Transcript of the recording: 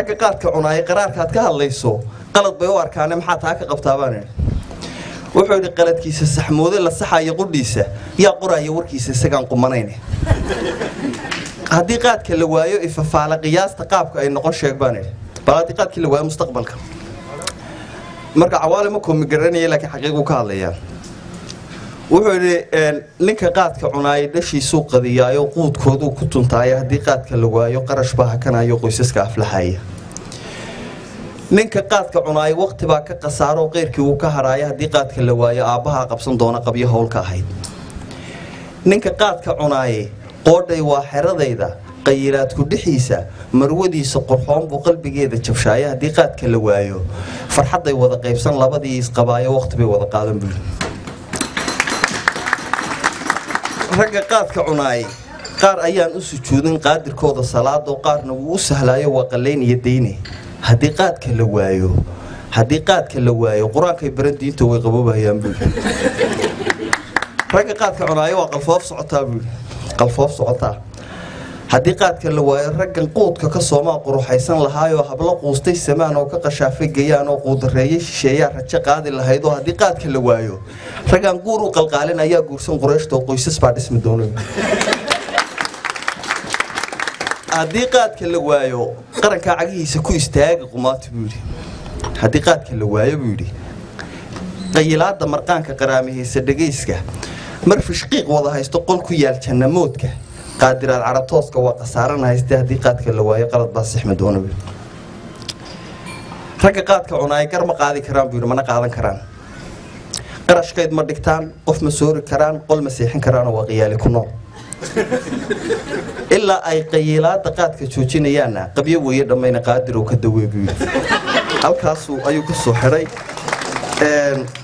ragga qaadka cunaaya qaraarkaad ka hadlayso qalad bay u arkaane maxaa taa ka qabtaa baan idhi wuxuu yidhi qaladkiisa saxmoode la saxayo qudhiisa yaa qoraya warkiisa isagaan qumanayne haddii qaadka la waayo ifafaala qiyaasta qaabka ay noqon sheeg baan idhi bal haddii qaadkii la waayo mustaqbalka marka cawaale ma koomi garanaya laakiin xaqiiquu ka hadlayaa wuxuu yidhi ninka qaadka cunaaya dhashiisuu qadiyaayo quudkooduu ku tuntaaya haddii qaadka la waayo qarash baa hakanayo qoysaska aflaxaya ninka qaadka cunaaya waqti baa ka khasaaro qeyrkii uu ka hadhaaya haddii qaadka la waayo aabbahaa qabsan doona qabyo howlka ahayd ninka qaadka cunaaye qoodhay waa xeradayda qayilaadku dhixiisa marwadiisa qorxoon buu qalbigeeda jabshaaya haddii qaadka la waayo farxadday wada qaybsan labadii isqabaayo waqti bay wada qaadan buli ragga qaadka cunaayay qaar ayaan u sujuudin qaadirkooda salaadoo qaarna wuu u sahlaayo waa qallayn iyo dayne haddii qaadka la waayo haddii qaadka la waayo qur-aankay baran diinta way qaboobayaan buuli ragga qaadka cunaayo waa qalfoof socotaa buuli qalfoof socotaa haddii qaadka la waayo raggan quudka ka soomaa quruxaysan lahaayoo hablo quustay samaan oo ka qashaafay gayaan oo quudareeye shisheeyaa rajo qaadi lahayd oo haddii qaadka la waayo raggan guur u qalqaalin ayaa guursan qurayshta oo qoysas baa dhismi doona haddii qaadka la waayo qarankaa cagihiisa ku istaaga qumaati buu yidhi haddii qaadka la waayo buu yidhi qayilaada marqaanka qaraamihaysa dhegayska mar fishqiiq wada haysto qol ku yaal jannamoodka qaadiraad caratooska waa khasaaran hayste haddii qaadka la waayo qalad baa sixmi doona buu ragga qaadka cunaaya gar ma qaadi karaan buu yidhi mana qaadan karaan qarashkayd ma dhigtaan qof ma soori karaan qol ma seexin karaanoo waa qiyaali ku nool ilaa ay qayiilaada qaadka joojinayaanna qabyo weeye dhammayna qaadir oo ka dawee buu yidhi halkaasuu ayuu ka soo xidhay